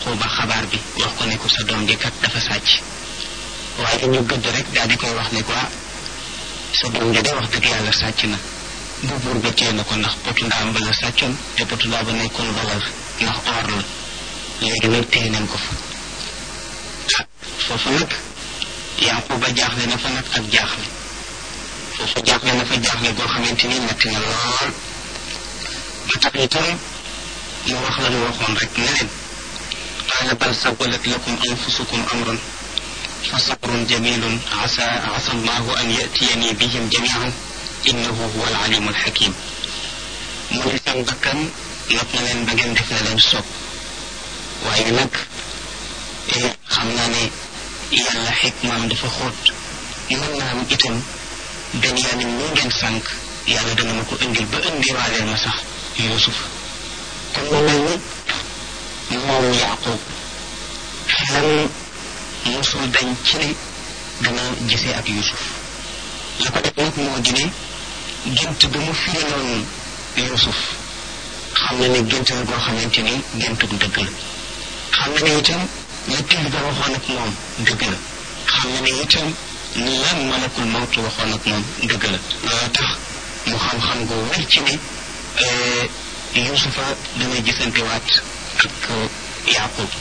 yaquba xabaar bi wax ko ne ko sa doom ji kat dafa sàcc waaye ñu gëdd rek daal di koy wax ne ko ah sa doom ji de wax dëgg yàlla sàcc na bu buur ba téye na ko ndax potu ndaam ba la sàccoon te potu ndaa ba nekkoon valeur ndax or la léegi nag téye nañ ko fa ah foofu nag yaquba jaaxle na fa nag ak jaaxle foofu jaaxle na fa jaaxle goo xamante ni metti na lool ba tax itam mu wax la ñu waxoon rek ne leen qaala bal sawalat lakum anfusukum amran fa sabrun jamilun asa asa allahu an yatiyani bihim jamian innahu huwa alalimu alxakim mu ne seen bakkan not na leen ba ngeen def na leen sopp waaye nag xam naa ne yàlla xikmaam dafa xóot mën naa am itam Benyamin mu ngeen sànq yàlla dana ma ko indil ba indiwaaleel ma sax Yuusuf kon mu mel ni moom Yaaqub xelam musul dañ ci ne dana gisee ak Yuusuf la ko def nag moo di ne gént ba mu firiloon Yuusuf xam na ne gént la goo xamante ni géntug dëgg la xam na ne itam la till ba waxoon ak moom dëgg la xam na ne itam lan malakul mawtu waxoon ak moom dëgg la loolu tax mu xam-xam gu wér ci ne Yuusufa dana gisante waat ak Yaaqub